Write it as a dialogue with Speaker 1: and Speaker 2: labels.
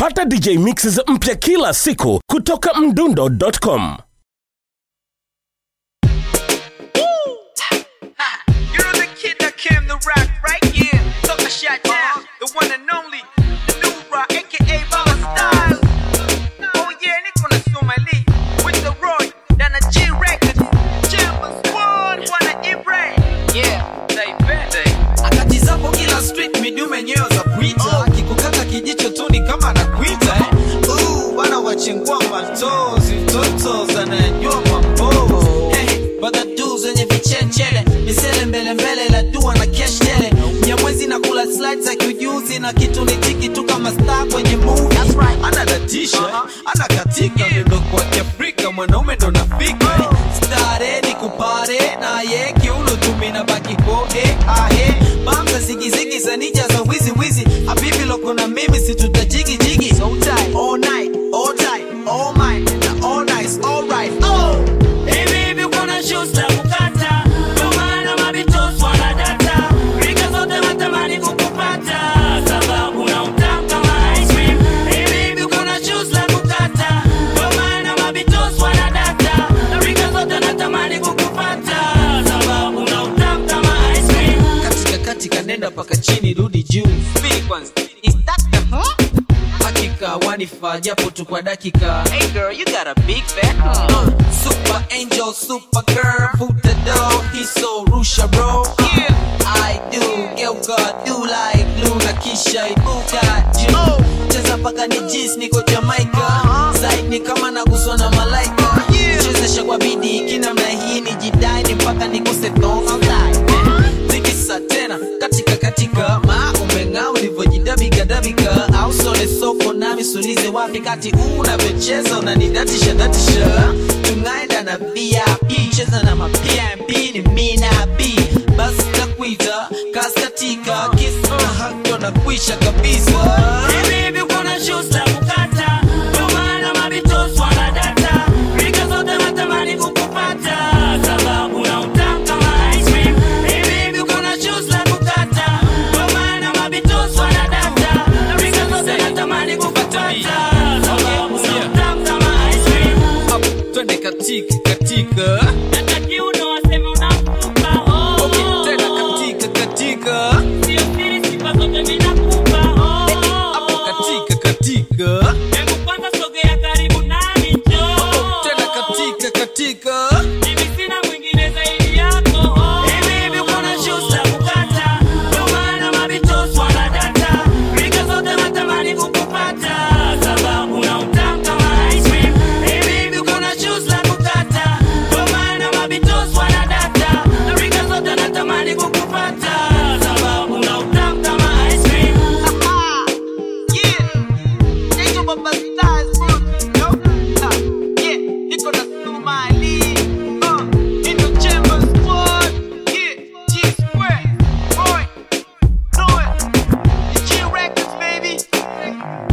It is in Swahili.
Speaker 1: pata dj mixes mpya kila siku kutoka mdundo.com
Speaker 2: You know the kid that came to rap, right? Yeah, took a shot down. The one and only, the new rock, aka Baba Style. Oh yeah, niko na Somali with the Roy, na G Records. Chambers one, wana Ibrahim. Yeah, they bende.
Speaker 3: akati zapo kila street midume nyeo za pwita akikukata kijicho tu ni kama anakuita eh. Uh, bana wachengua matozi toto zanayajua mambo hey, badadu zenye vichenchele misele mbele mbele la dua na keshtele nyamwezi na kula slides za kiujuzi na kitu ni tiki tu kama star kwenye movie anadatisha anakatika miondoko kwa kiafrika mwanaume ndo nafika stare ni kupare naye kiuno tumina baki kode ahe bamza zigizigi za nija za wizi wizi habibi loko na mimi situtajigi jigi so tight all night all tight all mine na all nice all right oh
Speaker 4: Hivi hivi kuna shoes za kukata, ndio maana mabitos wanadata. Rika zote watamani kukupata, sababu na utamu kama ice cream. Hivi hivi kuna shoes za kukata, ndio maana mabitos wanadata. Rika zote natamani kukupata, sababu na utamu kama ice cream.
Speaker 3: katika katika nenda paka chini rudi juu Speed kwanza is that the huh? hakika wanifaa japo tu kwa dakika
Speaker 2: Hey girl, you got a big back.
Speaker 3: Uh, super angel, super girl, put the door, he's so rusha bro.
Speaker 2: Yeah.
Speaker 3: I do, girl God do like Luna Kisha ibuka juu. Cheza paka ni jis niko Jamaica. Zaid ni kama naguswa na malaika.
Speaker 2: Yeah.
Speaker 3: Chezesha kwa bidii kinamna hii ni jidai ni mpaka nikose thonga like. Tikisa tena katika katika ma umeng'aa ulivyojidabiga dabika au sole soko nami sulize wapi kati unavyocheza unanidatisha datisha tunaenda na vip cheza na mapmp ni mina b basi nakuita kaskatika kisa na hakto na kuisha kabisa
Speaker 4: Hivi hivi kuna shoes za kukata, ndio maana mabitos wanadata. Rika zote natamani kukupata, sababu na utamu kama ice cream. Hivi hivi kuna shoes za kukata, ndio maana mabitos wanadata. Rika zote natamani kukupata, sababu na utamu kama ice cream.
Speaker 3: Up, twende katika katika
Speaker 4: Hata kiuno waseme unakupa, oh,
Speaker 3: okay,
Speaker 4: oh,
Speaker 3: tena
Speaker 4: oh.
Speaker 3: katika katika
Speaker 4: Sio siri, sifa zote mimi nakupa, oh, oh,
Speaker 3: hapo
Speaker 4: oh.
Speaker 3: katika katika
Speaker 4: Hebu kwanza sogea karibu nami, njoo.
Speaker 3: tena katika katika
Speaker 4: Mimi sina mwingine zaidi yako. Hivi hivi kuna shoes za kukata, ndio maana mabitos wanadata. Rika zote natamani kukupata, sababu na utamu kama ice cream. Hivi hivi kuna shoes za kukata, ndio maana mabitos wanadata. Rika zote natamani kukupata, sababu na utamu kama ice cream.
Speaker 2: Yeah. Angel Baba Stars, yo. Ah, yeah, niko na Somali. Uh, in the Chambers squad. Yeah, G Square. Roy, Noah. The G Records, baby.